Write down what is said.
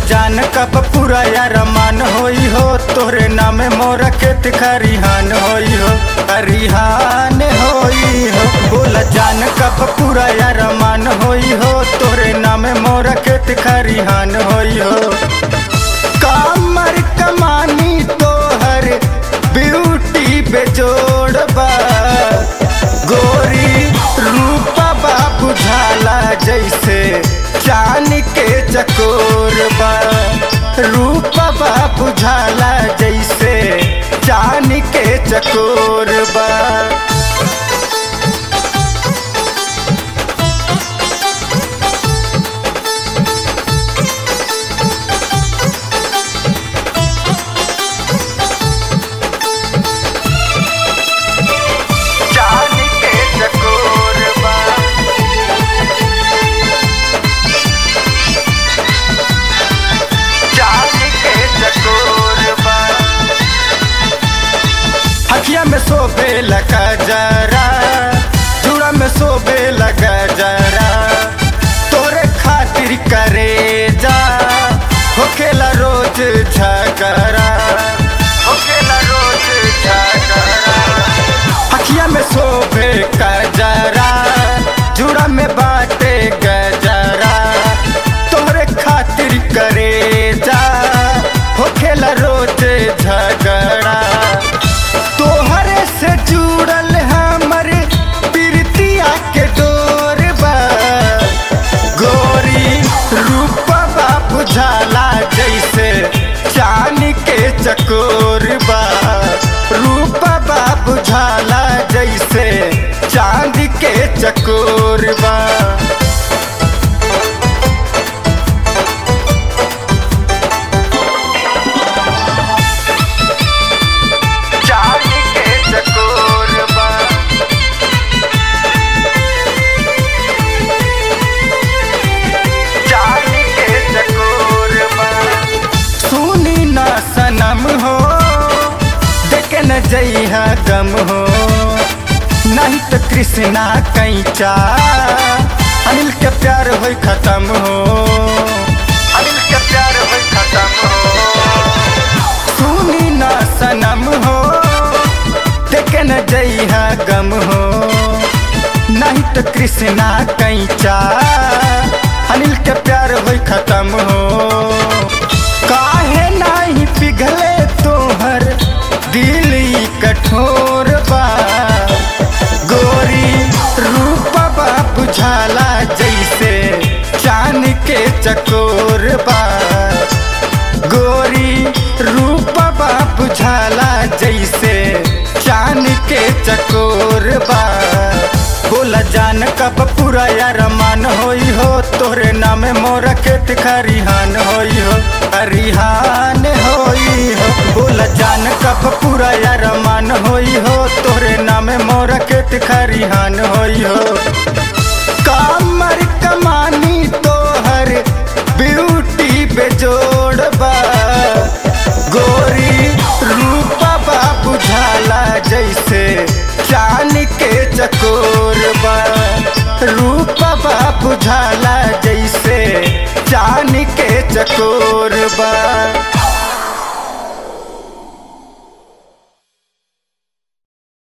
जान कब पूरा यार मान होई हो तोरे नाम मोरा खेत खरिहान होई हो खरिहान होई हो बोल जान कब पूरा यार मान होई हो तोरे नाम मोरा खेत खरिहान होई हो कामर कमानी तोहर ब्यूटी बेजोड़ बा गोरी रूपा बा बुझाला जैसे चान के चकोर बा रूपा बा बुझाला जैसे चान के चकोर बा चान के चकोर बा चान के चकोर बा हकिया में सोबे लगा जरा चूड़ा में सोबे लगा जरा तोरे खातिर करे जा होखेला रोज झगड़ा होखेला रोज झगड़ा हकिया में सोबे कजरा जुड़ा में बाटे गजरा तोहरे खातिर करे जा होखेला रोज झगड़ा तोहरे से जुड़ल हमर प्रीतिया के डोर बा गोरी रूपवा बुझाला जैसे चान के चकोर बा रूपवा बुझाला जैसे चांद के चकोर बा चांद के चकोर बा चांद के चकोर बा सुनी ना सनम हो देख न जइहा गम हो नहीं तो कृष्णा कैचा अनिल के प्यार होई खत्म हो अनिल के प्यार होई खत्म हो सुनी ना सनम हो देख न जइहा गम हो नहीं तो कृष्णा कैचा अनिल के प्यार होई खत्म हो काहे नहीं पिघले तोहर दिल ई कठोर बा गोरी रूपवा बुझाला जैसे चांद के चकोर बा गोरी रूपवा बुझाला जैसे चांद के चकोर बा बोला जान कब पूरा यार मान होई हो तोरे नाम मोरा खेत खरिहान होई हो खरिहान होई हो बोला जान कब पूरा यार मान होई हो तोरे नाम मोरा खेत खरिहान होई हो कामर कमानी तोहर ब्यूटी बेजोड़ बा गोरी रूपवा बुझाला जैसे चान के चकोर बा रूपवा बुझाला जैसे चान के चकोर बा